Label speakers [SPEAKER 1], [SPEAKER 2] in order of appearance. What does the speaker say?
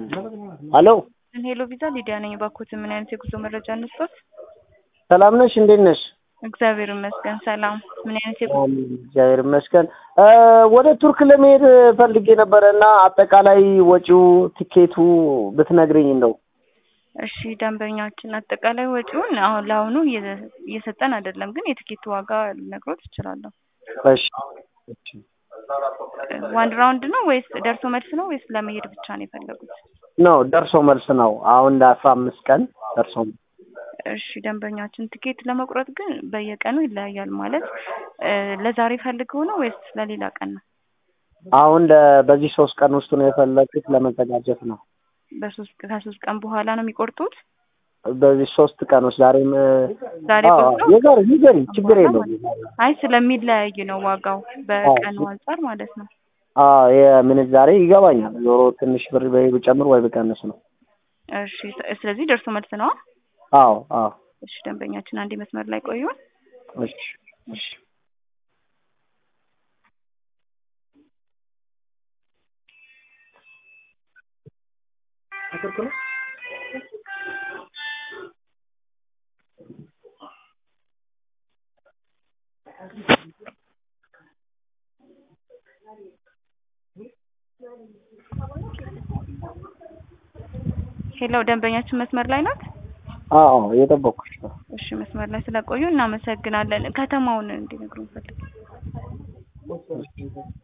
[SPEAKER 1] ሄሎ
[SPEAKER 2] ሄሎ ቪዛ ሊዲያ ነኝ። ባኮት ምን አይነት የጉዞ መረጃ እንስጦት?
[SPEAKER 1] ሰላም ነሽ? እንዴት ነሽ?
[SPEAKER 2] እግዚአብሔር ይመስገን ሰላም። ምን አይነት የጉዞ
[SPEAKER 1] እግዚአብሔር ይመስገን። ወደ ቱርክ ለመሄድ ፈልጌ ነበረ እና አጠቃላይ ወጪው ቲኬቱ ብትነግረኝ እንደው።
[SPEAKER 2] እሺ ደንበኛችን አጠቃላይ ወጪውን አሁን ለአሁኑ እየ- እየሰጠን አይደለም፣ ግን የትኬቱ ዋጋ ልነግሮት እችላለሁ።
[SPEAKER 1] እሺ እሺ።
[SPEAKER 2] ዋን ራውንድ ነው ወይስ ደርሶ መልስ ነው ወይስ ለመሄድ ብቻ ነው የፈለጉት?
[SPEAKER 1] ነው ደርሶ መልስ ነው። አሁን ለአስራ አምስት ቀን ደርሶ መልስ።
[SPEAKER 2] እሺ ደንበኛችን ትኬት ለመቁረጥ ግን በየቀኑ ይለያያል። ማለት እ ለዛሬ ፈልገው ነው ወይስ ለሌላ ቀን ነው?
[SPEAKER 1] አሁን ለ- በዚህ ሶስት ቀን ውስጥ ነው የፈለግኩት ለመዘጋጀት ነው።
[SPEAKER 2] በሶስት ከሶስት ቀን በኋላ ነው የሚቆርጡት?
[SPEAKER 1] በዚህ ሶስት ቀን ውስጥ ዛሬም
[SPEAKER 2] ዛሬ
[SPEAKER 1] አዎ፣
[SPEAKER 2] ቆርጠው
[SPEAKER 1] የዛሬ ይዘሪ ችግር የለውም።
[SPEAKER 2] አይ ስለሚለያይ ነው ዋጋው በቀኑ አንጻር ማለት ነው።
[SPEAKER 1] አዎ የምንዛሬ ይገባኛል። ዞሮ ትንሽ ብር ወይ ብጨምር ወይ ብቀንስ ነው።
[SPEAKER 2] እሺ ስለዚህ ደርሶ መልስ ነው።
[SPEAKER 1] አዎ አዎ።
[SPEAKER 2] እሺ ደንበኛችን አንዴ መስመር ላይ ቆዩ።
[SPEAKER 1] እሺ እሺ።
[SPEAKER 2] ሄሎ ደንበኛችን መስመር ላይ ናት?
[SPEAKER 1] አዎ እየጠበኩሽ ነው።
[SPEAKER 2] እሺ መስመር ላይ ስለቆዩ እናመሰግናለን። ከተማውን እንዲነግሩን ፈልግ